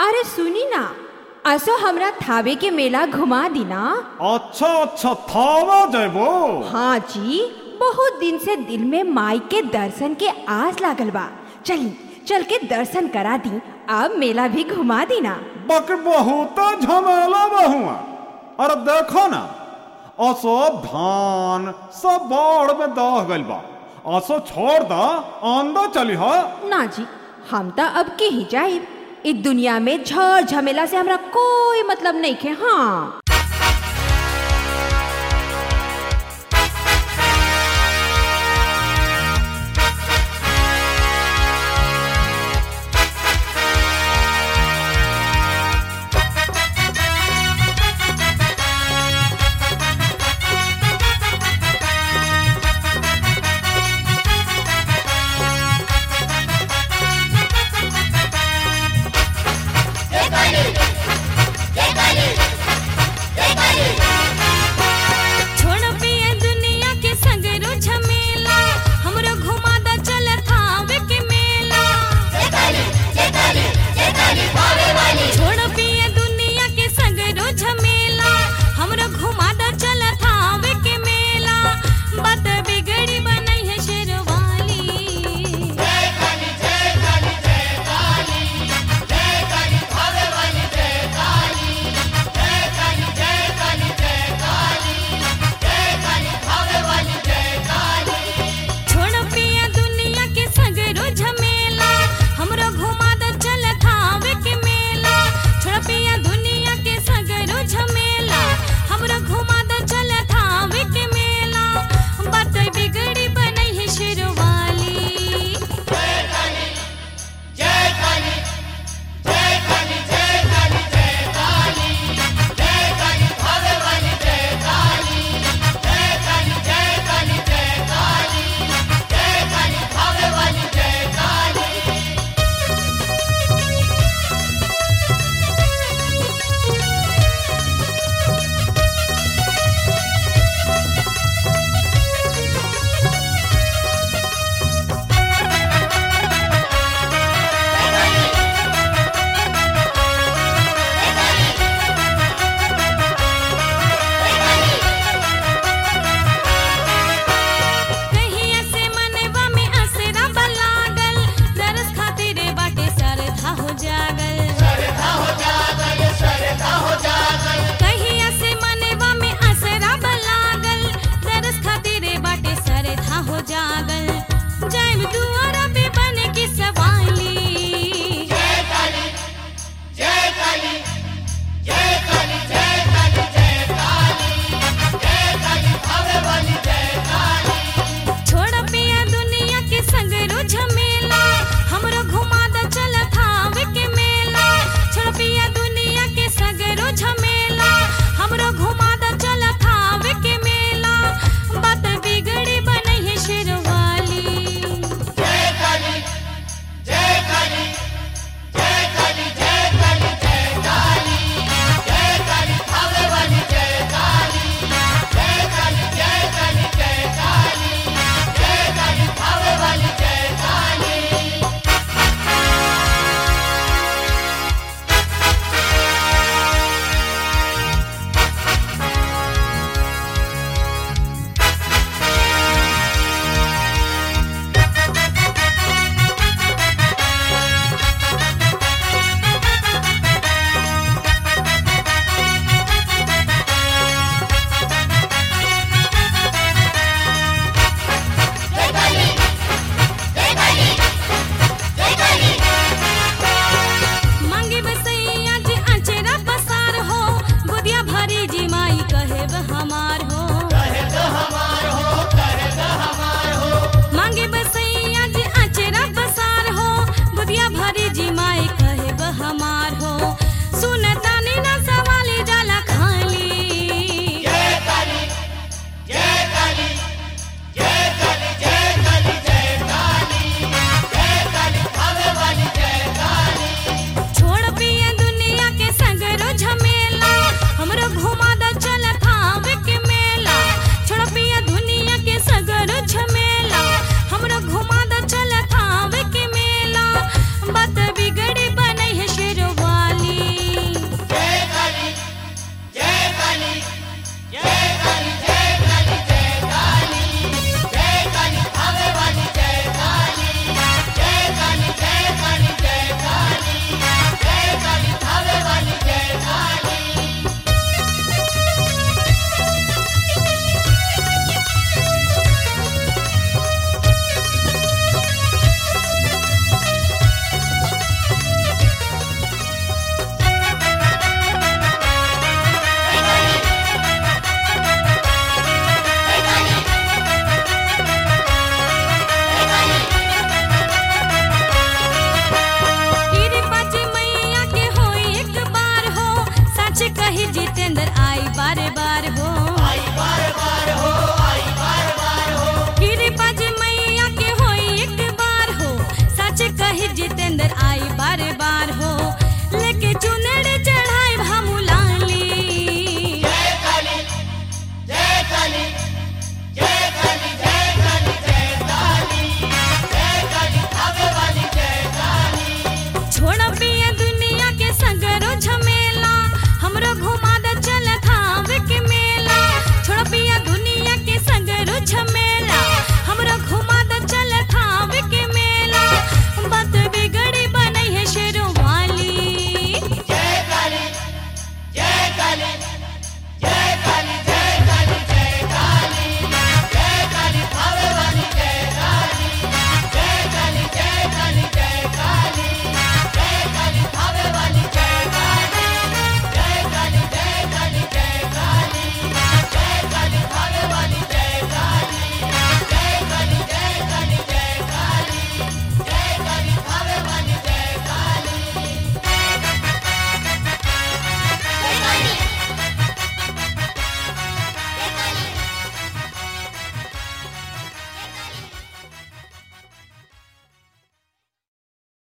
अरे सुनी ना असो हमरा थावे के मेला घुमा दी ना अच्छा अच्छा थावा जयबो हाँ जी बहुत दिन से दिल में माई के दर्शन के आस लागल बा चली चल के दर्शन करा दी अब मेला भी घुमा दी ना बक बहुत झमेला बहुआ अरे देखो ना असो धान सब बाढ़ में दह गइल बा असो छोड़ दा आंदा चली हा ना जी हम तो अब के ही जाए इस दुनिया में झड़ झमेला से हमरा कोई मतलब नहीं खे हाँ